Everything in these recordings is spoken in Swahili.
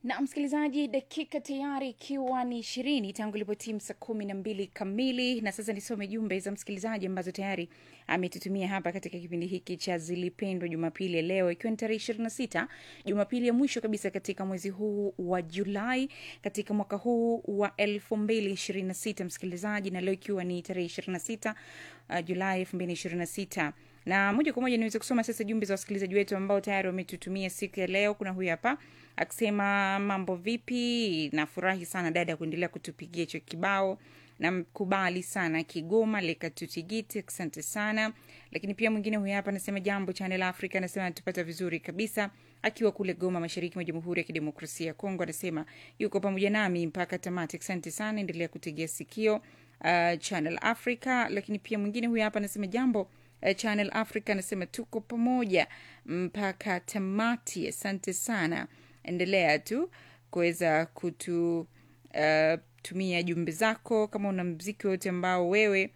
na msikilizaji dakika tayari ikiwa ni ishirini tangu ilipotimu saa kumi na mbili kamili na sasa nisome jumbe za msikilizaji ambazo tayari ametutumia hapa katika kipindi hiki cha zilipendwa jumapili ya leo ikiwa ni tarehe ishirini na sita jumapili ya mwisho kabisa katika mwezi huu wa julai katika mwaka huu wa elfu mbili ishirini na sita msikilizaji na leo ikiwa ni tarehe ishirini na sita uh, julai elfu mbili ishirini na sita na moja kwa moja niweze kusoma sasa jumbe za wasikilizaji wetu ambao tayari wametutumia siku ya leo kuna huyu hapa akisema mambo vipi nafurahi sana dada kuendelea kutupigia hicho kibao namkubali sana kigoma lekatutigiti asante sana lakini pia mwingine huyu hapa anasema jambo channel africa anasema anatupata vizuri kabisa akiwa kule goma mashariki mwa jamhuri ya kidemokrasia ya kongo anasema yuko pamoja nami mpaka tamati asante sana endelea kutegea sikio uh, channel africa lakini pia mwingine huyu hapa anasema jambo uh, channel africa anasema tuko pamoja mpaka tamati asante sana endelea tu kuweza kutu uh, tumia jumbe zako kama una mziki wote ambao wewe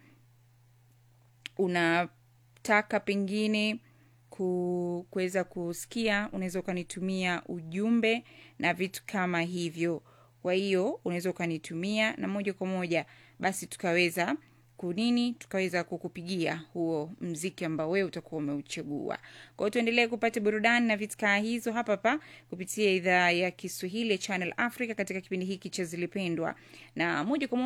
unataka pengine ku- kuweza kusikia unaweza ukanitumia ujumbe na vitu kama hivyo kwa hiyo unaweza ukanitumia na moja kwa moja basi tukaweza kunini tukaweza kukupigia huo mziki ambao wewe utakuwa umeuchagua kwa hiyo tuendelee kupata burudani na vitkaa hizo hapa hapa kupitia idhaa ya kiswahili ya channel africa katika kipindi hiki cha zilipendwa na moja kwa moja